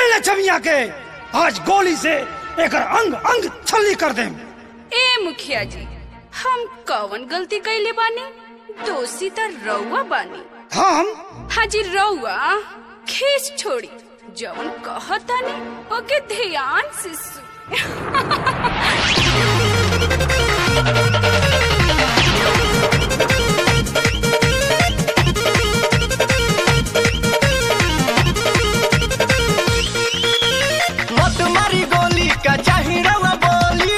पकड़ ले छमिया के आज गोली से एक अंग अंग छल्ली कर दे ए मुखिया जी हम कवन गलती कैले बानी दोषी त रउआ बानी हम हाजी रउआ खींच छोड़ी जवन कहतानी ओके ध्यान से सुन मत मारी गोली का चाही रवा बोली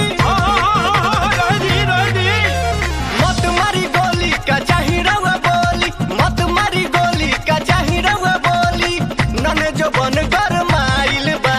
मत मारी गोली का चाही रवा बोली मत मारी गोली का चाही रवा बोली नने जो बन कर माइल बा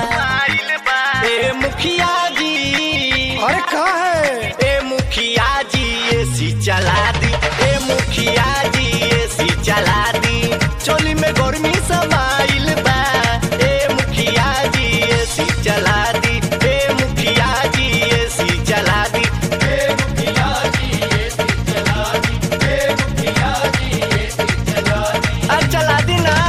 ए मुखिया जी अरे का है ए मुखिया जी एसी चला दी ए मुखिया जी एसी चला दी चोली में गर्मी समाइल बा ए मुखिया जी एसी चला दी ए मुखिया जी एसी चला दी ए मुखिया जी एसी चला दी ए मुखिया जी एसी चला दी अरे चला दी ना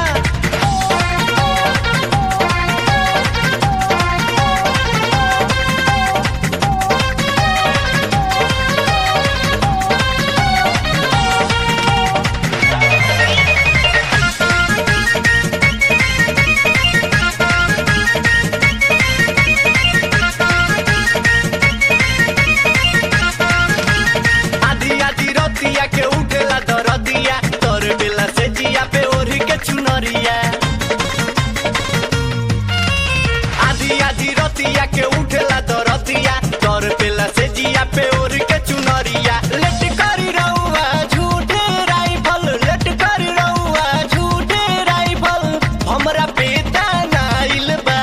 आधी आधी रतिया के उठेला दरदिया तोर बेला से जिया पे ओढ़ी के चुनरिया आधी आधी रतिया के उठेला दरदिया तोर बेला से जिया पे ओढ़ी के चुनरिया लेट करी रहुआ झूठे राइफल लेट करी रहुआ झूठे राइफल हमरा पेटा नाइल बा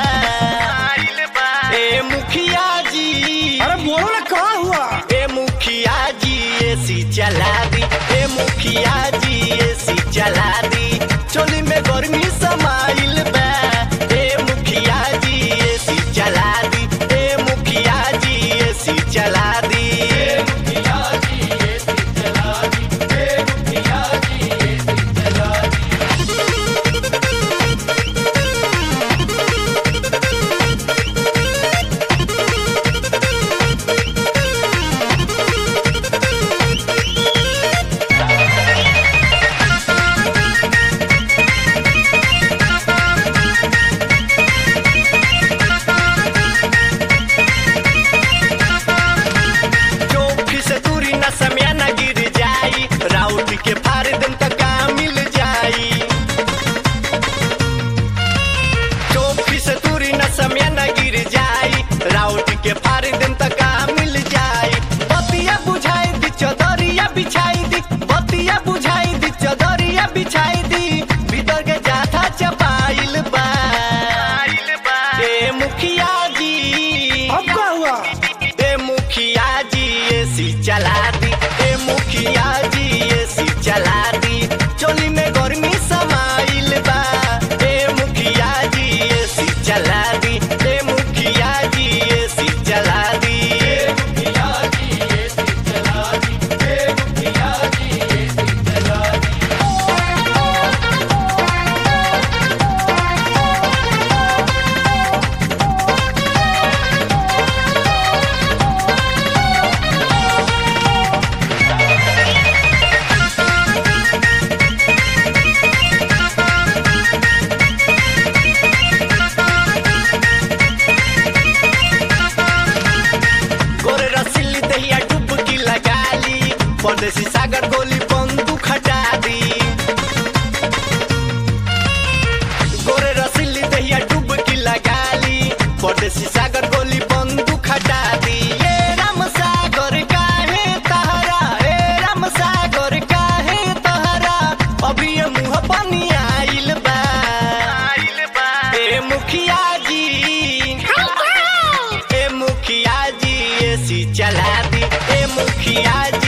ए मुखिया जी अरे बोलो ना का हुआ ए मुखिया जी एसी चला दी ए मुखिया जी एसी चला दी चोली में गर्मी समाइल बा ए मुखिया जी एसी चला दी ए मुखिया जी एसी चला दी ए मुखिया जी एसी चला दी ए मुखिया जी एसी चला दी चौकी से दूरी न समय न गिर जाई राउट के फाड़ दिन तक काम मिल जाई चौकी से दूरी न समय न गिर जाई राउट के फाड़ दिन तक काम मिल जाई बतिया बुझाई दी चौधरिया बिछाई दी बतिया बुझाई दी चौधरिया बिछाई दी भीतर के जाथा चपाइल बा ए मुखिया जी अब का हुआ ए मुखिया जी एसी चला दी ए मुखिया जी एसी चला दी चोली में गर्मी समाइल बा ए मुखिया जी एसी चला दी ए मुखिया जी एसी चला दी ए मुखिया जी एसी चला दी ए मुखिया जी एसी चला दी गोरे रसीली दहिया डुबकी लगा ली परदेसी सागर गोली बंदूक हटा दी गोरे रसीली दहिया डुबकी लगा ली परदेसी सागर गोली बंदूक हटा दी ए राम सागर काहे तहरा ए राम सागर काहे तहरा अभी ये मुंह पानी आइल बा ए मुखिया जी ए मुखिया जी एसी चला दी ए मुखिया जी